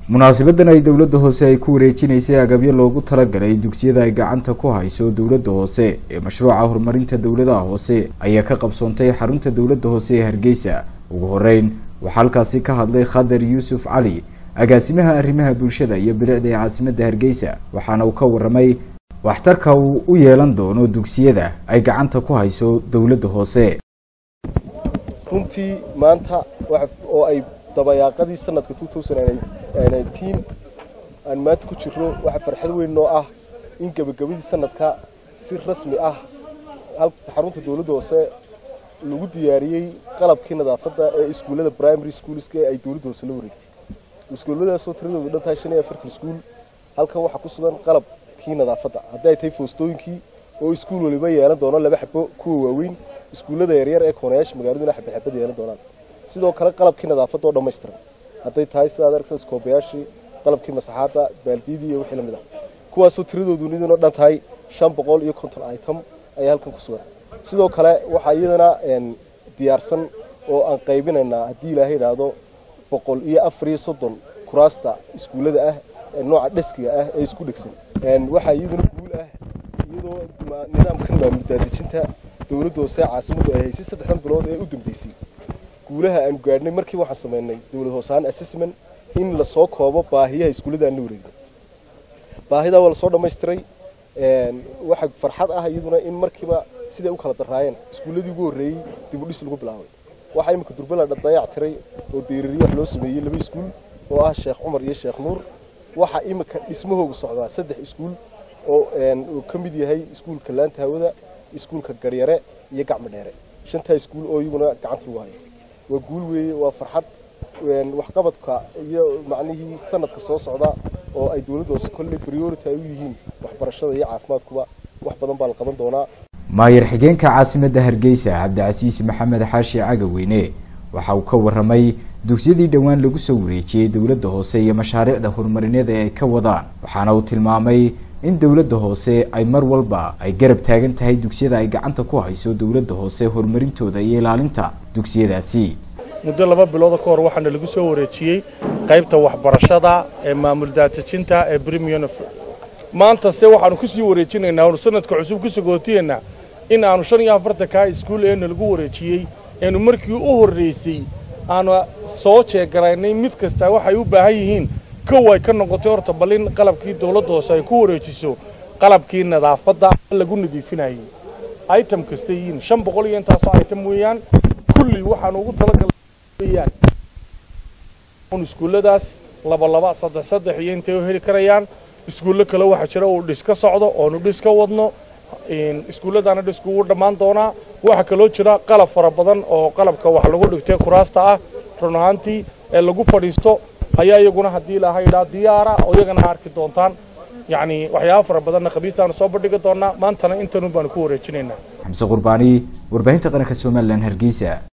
munaasabadan ay dowladda hoose ay ku wareejinaysay agabyo loogu talagalay dugsiyada ay gacanta ku hayso dowladda hoose ee mashruuca horumarinta dowladaha hoose ayaa ka qabsoontay xarunta dowladda hoose ee hargeysa ugu horeyn waxaa halkaasi ka hadlay khadar yuusuf cali agaasimaha arrimaha bulshada iyo bilicda ee caasimadda hargeysa waxaana uu ka waramay waxtarka uu u yeelan doono dugsiyada ay gacanta ku hayso dowladda hoose runtii maanta oo ay dabayaaqadii sanadka aan maanta ku jirro waxaa farxad weyn noo ah in gebagabadii sanadka si rasmi ah xarunta dowladda hoose lagu diyaariyey qalabkii nadaafadda ee iskuullada primary schoolska ee ay dowladda hoose la wareegtay iskuulladaasoo tiradoodu dhan tahay shan iyo afartan iskuul halkan waxaa ku sugan qalabkii nadaafadda haddii ay tahay foostooyinkii oo iskuul waliba yeelan doono laba xabo kuwa waaweyn iskuullada yaryar ee koonayaasha magaaladuna xabad xabad yeelan doonaan sidoo kale qalabkii nadaafadda oo dhammaystiran hadday tahay sidaad aragta skoobayaashii qalabkii masaxaadda baaldiyadii iyo wixii lamid ah kuwaasoo tiradoodu niduna dhan tahay shan boqol iyo konton item ayaa halkan ku sugan sidoo kale waxaa iyadana diyaarsan oo aan qaybinaynaa haddii ilaahay idhaahdo boqol iyo afar iyo soddon kuraasta iskuullada ah nooca dheskiga ah ee isku dhegsan waxaa iyaduna guul ah iyadoo nidaamkan maamul daadejinta dowladda hoose caasimaddu ay haysay saddexdan bilood ee u dambeysay guulaha aanu gaadhnay markii waxaan samaynay dowlad hoosahaan assessment in lasoo koobo baahiyaha iskuullada aan la wareegin baahidaa waa lasoo dhammaystiray waxaa farxad ah iyaduna in markiiba siday u kala daraayeen iskuulladii ugu horreeyey dib u dhis lagu bilaabay waxaa iminka durbala dayac tiray oo deerariyo wax loo sameeyey laba iskuul oo ah sheekh cumar iyo sheekh nuur waxaa iminka dhismahoogu socdaa saddex iskuul oo uu ka mid yahay iskuulka laanta hawada iskuulka garyare iyo gacmo dheere shantaa iskuul oo iyaguna gacanta lagu hayo waa guul weeye waa farxad waxqabadka iyo macnihii sanadka soo socda oo ay dowladda hoose kolley priority ay u yihiin waxbarashada iyo caafimaadkuba wax badan baa la qaban doonaa maayar xigeenka caasimadda hargeysa cabdicasiis maxamed xaashi cagaweyne waxa uu ka waramay dugsiyadii dhowaan lagu soo wareejiyey dowladda hoose iyo mashaariicda horumarineed ee ay ka wadaan waxaana uu tilmaamay in dowladda hoose ay mar walba ay garab taagan tahay dugsiyada ay gacanta ku hayso dowladda hoose horumarintooda iyo ilaalinta dugsiyadaasi muddo laba bilooda ka hor waxaana lagu soo wareejiyey qaybta waxbarashada ee maamul daadejinta ee brimion maanta se waxaanu ku sii wareejinaynaa oonu sanadka cusub ku sagootiyaynaa in aanu shan iyo afartankaa iskuul eena lagu wareejiyey eenu markii u horraysay aanu soo jeegaraynay mid kastaa waxay u baahan yihiin kow ay ka noqotay horta bal in qalabkii dawladda hoose ay ku wareejiso qalabkii nadaafadda lagu nadiifinayay item kasta yihiin shan boqol iyo intaasoo item weeyaan kulli waxaanu ugu talagalay iskuulladaas laba laba saddex saddex iyo intay u heli karayaan iskuullo kale waxaa jira uu dhis ka socdo oonu dhis ka wadno iskuulladaana dhisku wuu dhammaan doonaa waxaa kaloo jira qalab fara badan oo qalabka wax lagu dhigtay kuraasta ah run ahaantii ee lagu fadhiisto ayaa iyaguna haddii ilaahay idhaa diyaara oo iyagana arki doontaan yacni waxyaaba fara badanna khamiistaanu soo bandhigi doonaa maantana intanun baanu ku wareejinaynaa xamse qurbaani warbaahinta qaranka somalilan hargeysa